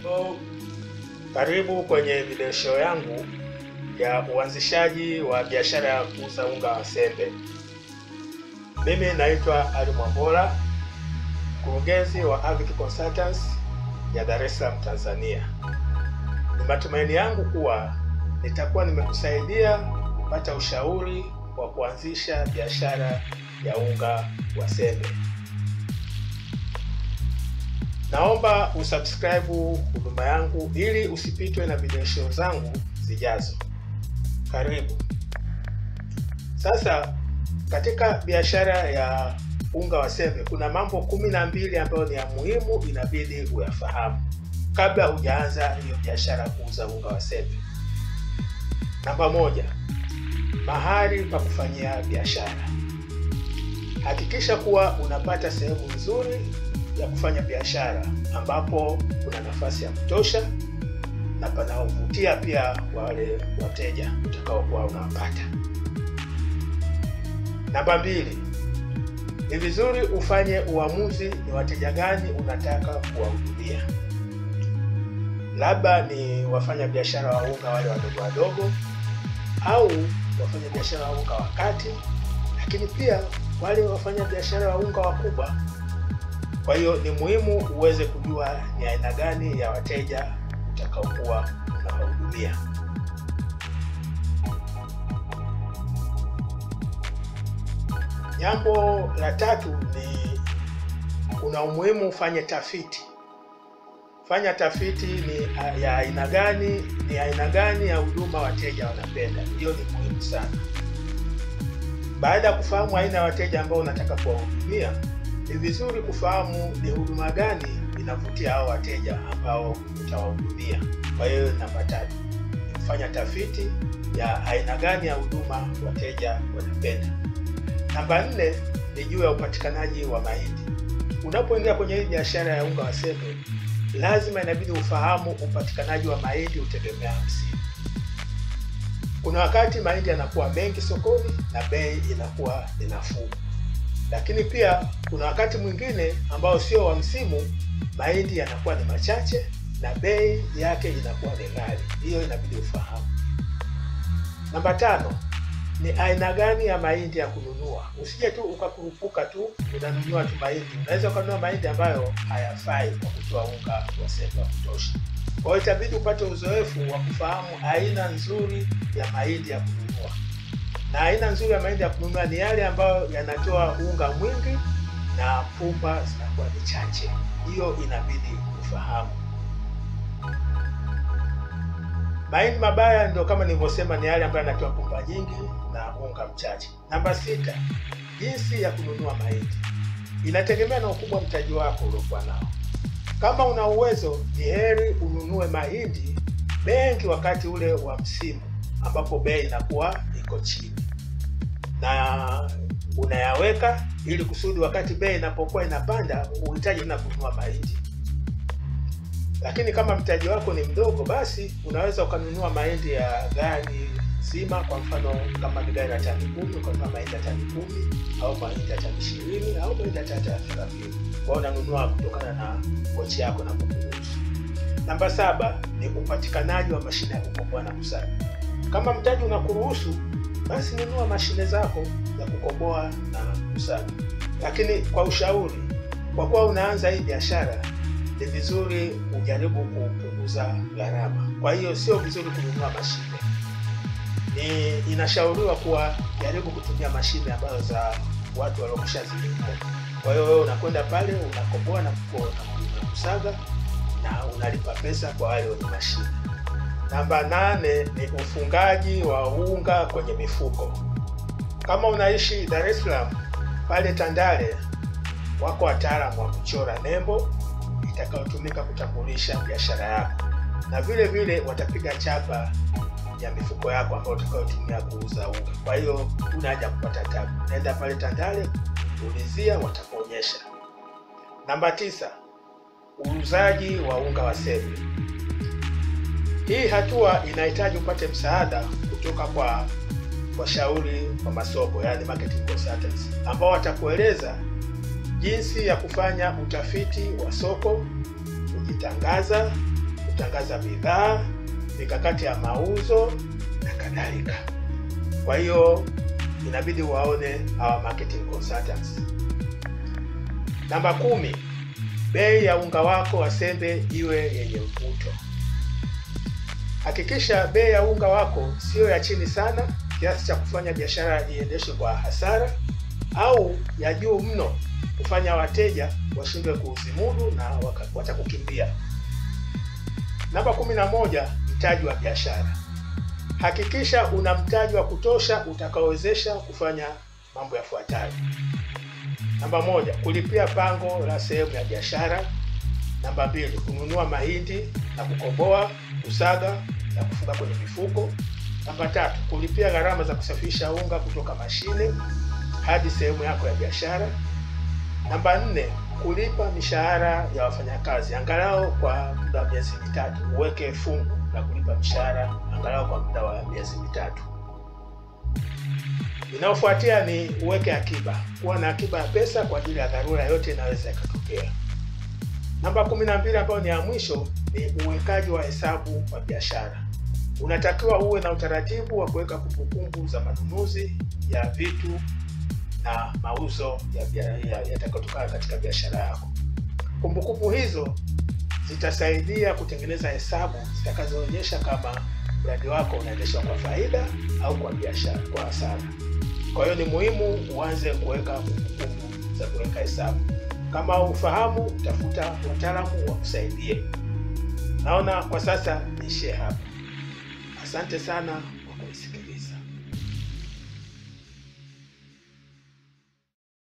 So, karibu kwenye video show yangu ya uanzishaji wa biashara ya kuuza unga wa sembe. Mimi naitwa Ali Mwambola, mkurugenzi wa Avic Consultants ya Dar es Salaam, Tanzania. Ni matumaini yangu kuwa nitakuwa nimekusaidia kupata ushauri wa kuanzisha biashara ya unga wa sembe. Naomba usubscribe huduma yangu ili usipitwe na video show zangu zijazo. Karibu. Sasa katika biashara ya unga wa sembe kuna mambo kumi na mbili ambayo ni ya muhimu, inabidi uyafahamu kabla hujaanza hiyo biashara ya kuuza unga wa sembe. Namba moja, mahali pa kufanyia biashara. Hakikisha kuwa unapata sehemu nzuri ya kufanya biashara ambapo kuna nafasi ya kutosha na panaovutia pia wale wateja utakaokuwa unawapata. Namba mbili, ni vizuri ufanye uamuzi ni wateja gani unataka kuwahudumia. Labda ni wafanya biashara wa unga wale wadogo wadogo, au wafanya biashara wa unga wa kati, lakini pia wale wafanya biashara wa unga wakubwa. Kwa hiyo ni muhimu uweze kujua ni aina gani ya wateja utakaokuwa unawahudumia. Jambo la tatu ni kuna umuhimu ufanye tafiti. Fanya tafiti ni ya aina gani, ni aina gani ya huduma wateja wanapenda. Hiyo ni muhimu sana. Baada ya kufahamu aina ya wateja ambao unataka kuwahudumia, ni vizuri kufahamu ni huduma gani inavutia hao wateja ambao utawahudumia. Kwa hiyo namba tatu ni kufanya tafiti ya aina gani ya huduma wateja wanapenda. Namba nne ni juu ya upatikanaji wa mahindi. Unapoingia kwenye hii biashara ya unga wa sembe, lazima inabidi ufahamu upatikanaji wa mahindi utegemea msimu. Kuna wakati mahindi yanakuwa mengi sokoni na bei inakuwa ni nafuu, lakini pia kuna wakati mwingine ambao sio wa msimu, mahindi yanakuwa ni machache na bei yake inakuwa ni ghali. Hiyo inabidi ufahamu. Namba tano ni aina gani ya mahindi ya kununua. Usije tu ukakurupuka tu unanunua tu mahindi. Unaweza ukanunua mahindi ambayo hayafai kwa kutoa unga wa sembe wa kutosha. Kwa hiyo itabidi upate uzoefu wa kufahamu aina nzuri ya mahindi ya kununua, na aina nzuri ya mahindi ya kununua ni yale ambayo yanatoa unga mwingi na pumba zinakuwa ni chache. Hiyo inabidi ufahamu. Mahindi mabaya ndio kama nilivyosema, ni yale ambayo yanatoa pumba nyingi na unga mchache. Namba sita, jinsi ya kununua mahindi inategemea na ukubwa mtaji wako uliokuwa nao. Kama una uwezo, ni heri ununue mahindi mengi wakati ule wa msimu ambapo bei inakuwa iko chini, na unayaweka ili kusudi wakati bei inapokuwa inapanda uhitaji tena kununua mahindi lakini kama mtaji wako ni mdogo, basi unaweza ukanunua mahindi ya gari zima. Kwa mfano kama ni gari la tani kumi, ukanunua mahindi ya tani kumi au mahindi ya tani ishirini au mahindi ya tani thelathini. Kwa unanunua kutokana na kochi yako na kukuruhusu. Namba saba ni upatikanaji wa mashine ya kukoboa na kusaga. Kama mtaji unakuruhusu, basi nunua mashine zako za kukoboa na kusaga, lakini kwa ushauri, kwa kuwa unaanza hii biashara ni vizuri ujaribu kupunguza gharama. Kwa hiyo sio vizuri kununua mashine, ni inashauriwa kuwa jaribu kutumia mashine ambazo za watu waliokwishazilinunua. Kwa hiyo wewe unakwenda pale unakoboa na kusaga na unalipa pesa kwa wale wenye mashine. Namba nane ni ufungaji wa unga kwenye mifuko. Kama unaishi Dar es Salaam, pale Tandale wako wataalamu wa kuchora nembo itakayotumika kutambulisha biashara yako, na vile vile watapiga chapa ya mifuko yako ambayo utakayotumia kuuza unga. Kwa hiyo una haja kupata tabu, naenda pale Tandale ulizia, watakuonyesha. Namba tisa, uuzaji wa unga wa sembe. Hii hatua inahitaji upate msaada kutoka kwa washauri wa masoko, yani marketing consultants, ambao watakueleza jinsi ya kufanya utafiti wa soko, kujitangaza kutangaza bidhaa, mikakati ya mauzo na kadhalika. Kwa hiyo inabidi waone hawa marketing consultants. Namba kumi, bei ya unga wako wa sembe iwe yenye mvuto. Hakikisha bei ya unga wako siyo ya chini sana kiasi cha kufanya biashara iendeshwe kwa hasara au ya juu mno kufanya wateja washindwe kuuzimudu na watakukimbia. Namba kumi na moja, mtaji wa biashara. Hakikisha una mtaji wa kutosha utakaowezesha kufanya mambo yafuatayo. Namba moja, kulipia pango la sehemu ya biashara. Namba mbili, kununua mahindi na kukoboa, kusaga na kufunga kwenye mifuko. Namba tatu, kulipia gharama za kusafirisha unga kutoka mashine hadi sehemu yako ya biashara. Namba nne, kulipa mishahara ya wafanyakazi angalau kwa muda wa miezi mitatu. Uweke fungu la kulipa mishahara angalau kwa muda wa miezi mitatu. Inayofuatia ni uweke akiba. Kuwa na akiba ya pesa kwa ajili ya dharura yote inaweza ikatokea. Namba kumi na mbili ambayo ni ya mwisho ni uwekaji wa hesabu wa biashara. Unatakiwa uwe na utaratibu wa kuweka kumbukumbu za manunuzi ya vitu na mauzo yatakayotokana ya, ya katika biashara yako. Kumbukumbu hizo zitasaidia kutengeneza hesabu zitakazoonyesha kama mradi wako unaendeshwa kwa faida au kwa biashara kwa hasara. Kwa hiyo ni muhimu uanze kuweka kumbukumbu za kuweka hesabu. Kama ufahamu, tafuta wataalamu wakusaidie. Naona kwa sasa niishie hapa. Asante sana.